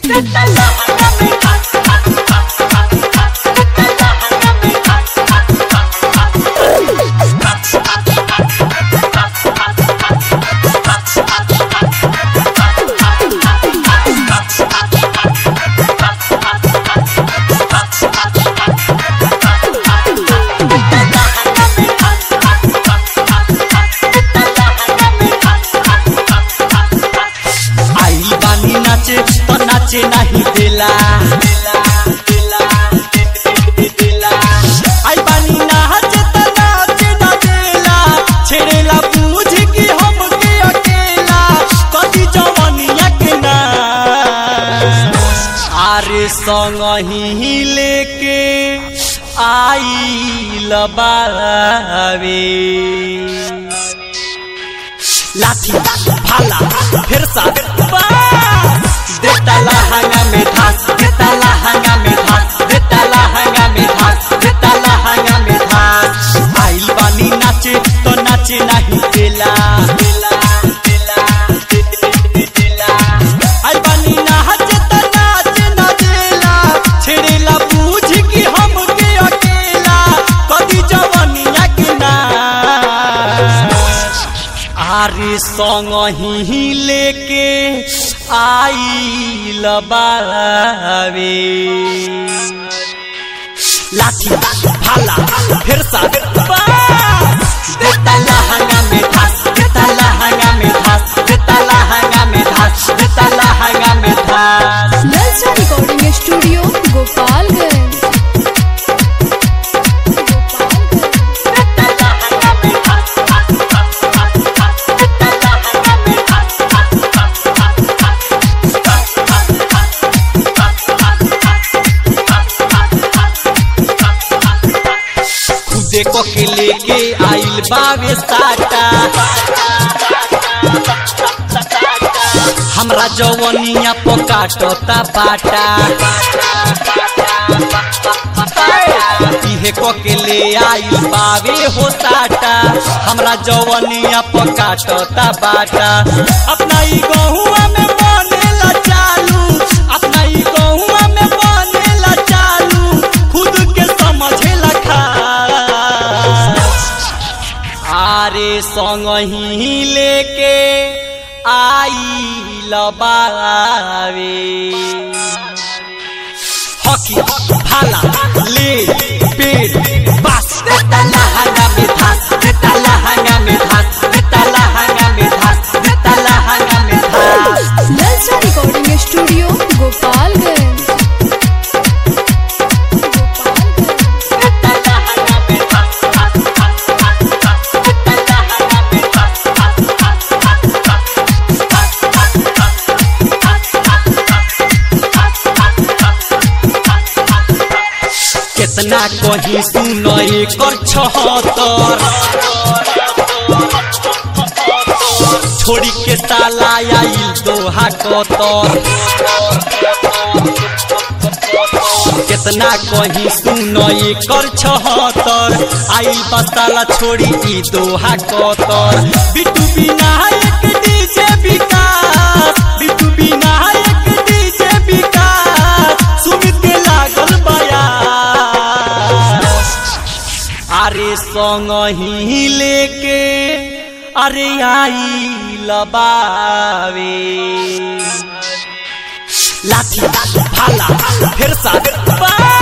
आई बानी नाचे तो नाचे नहीं दिला आई बानी नाचे तो नाचे न देला छेड़ेला पूछ की हम के अकेला कदी जवनिया के ना आरे संग ही लेके आई लबावे लाठी भाला फिर सा देता लहंगा में धास देता लहंगा में धास देता लहंगा में धास देता लहंगा में धास आइल बानी नाचे तो नाचे नहीं देला आइल बानी नाचे तो नाचे न देला छेड़ेला बूझ की हम के अकेला कदी जवनिया के ना आरे संग ही लेके आई लबावे लाठी भाला फिर सा देता लहंगा में धास देता लहंगा में धास देता लहंगा में धास देता लहंगा में धास ललचा रिकॉर्डिंग स्टूडियो गोपालगंज खुदे को के लेके आइल बावे साटा हमरा जवनिया पकाटता बाटा इहे को के ले आइल बावे हो साटा हमरा जवनिया पकाटता बाटा अपना ई गहुआ में बनेला चालू अपना ई गहुआ में बनेला चालू खुद के समझेला खा आरे संग ही लेके आई लबावे हकी भाला ले पेट बस देता लहंगा में धास देता लहंगा में धास देता लहंगा में धास देता लहंगा में धास ललचा रिकॉर्डिंग स्टूडियो गोपालगंज कितना कही सुन कर छहत्तर छोड़ी के साला आइल दोहा कतर कितना कही सुन कर छहत्तर आइल बसाला छोड़ी ई Doha Qatar Bittu Vinayak DJ Vikas Bittu Vinayak DJ Vikas Sumit के लागल बया अरे संग ही लेके अरे आई लबावे लाठी भाला फिर सा